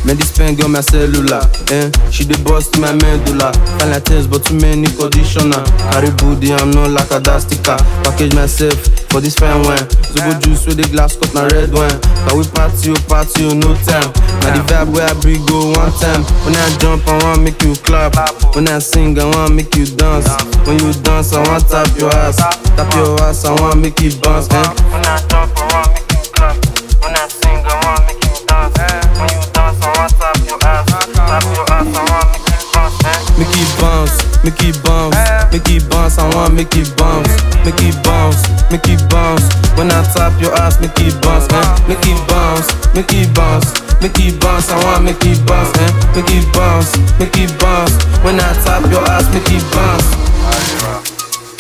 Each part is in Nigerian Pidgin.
Man, this pen got my cellular. Eh? She dey bust my medulla. Fine like things, but too many conditioner. Carry booty, I'm not like a dastica. Package myself for this fine wine. Zobo juice with the glass cup, na red wine. Can we party, oh party, oh no time. Now the vibe where I bring go one time. When I jump, I want make you clap. When I sing, I want make you dance. When you dance, I want tap your ass. Tap your ass, I want make you bounce. Eh? When I jump, I want make you clap. When I sing, I want make you dance. When you dance, I want tap your ass. Tap your ass, I want make you bounce. Eh? Make it bounce, make it bounce, make it bounce. I want make it bounce, make it bounce, make it bounce. When I tap your ass, make it bounce, eh? Make it bounce, make it bounce, make it bounce. I want make it bounce, eh? Make it bounce, make it bounce. When I tap your ass, make it bounce.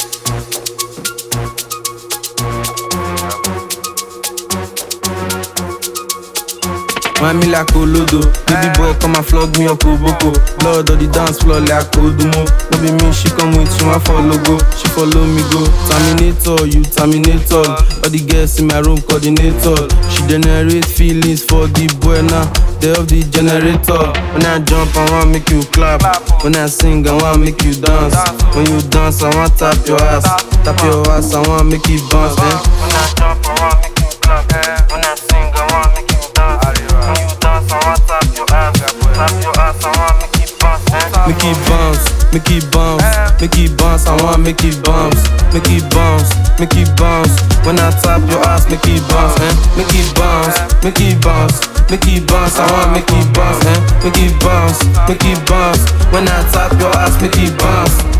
Wine me like Olodo Baby boy come and flog me up Oboko Blood on the dance floor like Odumo No be me, she come with you, I follow go She follow me go Terminator, you Terminator All the girls in my room coordinator She generate feelings for the boy now They of the generator When I jump, I want make you clap When I sing, I want make you dance When you dance, I want tap your ass Tap your ass, I want make you bounce, eh? When I jump, I want make you clap. When I sing, I want make you dance. When you dance, I want tap your ass. Tap your ass, I want make you bounce. Eh? Make it bounce, make it bounce, make it bounce. I want make it bounce, make it bounce, make it bounce. When I tap your ass, make it bounce, eh? Make it bounce, make it bounce, make it bounce. I want make it bounce, eh? Make it bounce, make it bounce. When I tap your ass, make it bounce.